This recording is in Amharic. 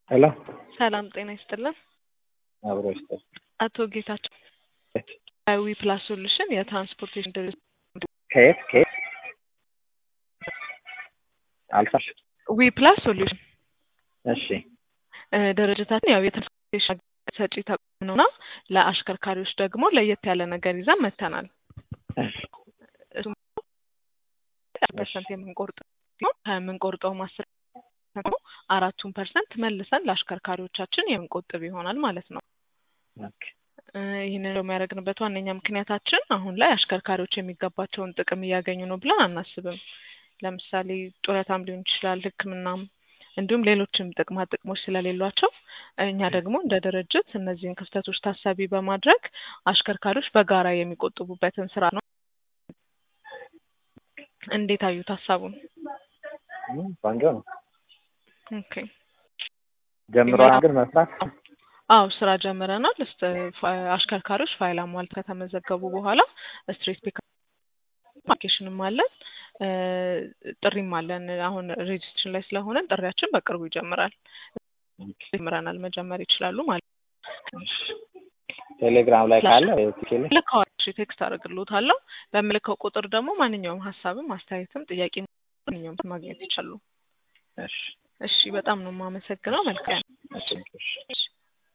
ሄሎ ሰላም ጤና ይስጥልን። አብሮ ይስጥል። አቶ ጌታቸው ዊ ፕላስ ሶሉሽን የትራንስፖርቴሽን ድርጅት ከየት ከየት አልፋሽ? ዊ ፕላስ ሶሉሽን እሺ እ ድርጅታችን ያው የትራንስፖርቴሽን ሰጪ ተቋም ነውና ለአሽከርካሪዎች ደግሞ ለየት ያለ ነገር ይዘን መጥተናል። እሱም ፐርሰንት የምንቆርጥ ሲሆን ከምንቆርጠውም አስር ፐርሰንት ነው አራቱን ፐርሰንት መልሰን ለአሽከርካሪዎቻችን የምንቆጥብ ይሆናል ማለት ነው። ኦኬ እ ይህንን የሚያደርግንበት ዋነኛ ምክንያታችን አሁን ላይ አሽከርካሪዎች የሚገባቸውን ጥቅም እያገኙ ነው ብለን አናስብም። ለምሳሌ ጡረታም ሊሆን ይችላል፣ ሕክምናም እንዲሁም ሌሎችም ጥቅማ ጥቅሞች ስለሌሏቸው እኛ ደግሞ እንደ ድርጅት እነዚህን ክፍተቶች ታሳቢ በማድረግ አሽከርካሪዎች በጋራ የሚቆጥቡበትን ስራ ነው። እንዴት አዩት ሀሳቡን? እም፣ ቆንጆ ነው። ኦኬ ጀምሯል ግን መስራት አዎ ስራ ጀምረናል። እስተ አሽከርካሪዎች ፋይል አሟልተው ከተመዘገቡ በኋላ ስትሬት ፒክ አፕሊኬሽንም አለን እ ጥሪም አለን። አሁን ሬጅስትሬሽን ላይ ስለሆነን ጥሪያችን በቅርቡ ይጀምራል። ጀምረናል መጀመር ይችላሉ ማለት እሺ። ቴሌግራም ላይ ካለ ቲኬል ልከዋሽ ቴክስት አደርግልዎታለሁ። በምልከው ቁጥር ደግሞ ማንኛውም ሀሳብም አስተያየትም ጥያቄ ማንኛውም ማግኘት ይችላሉ። እሺ እሺ በጣም ነው የማመሰግነው። መልካም እሺ እሺ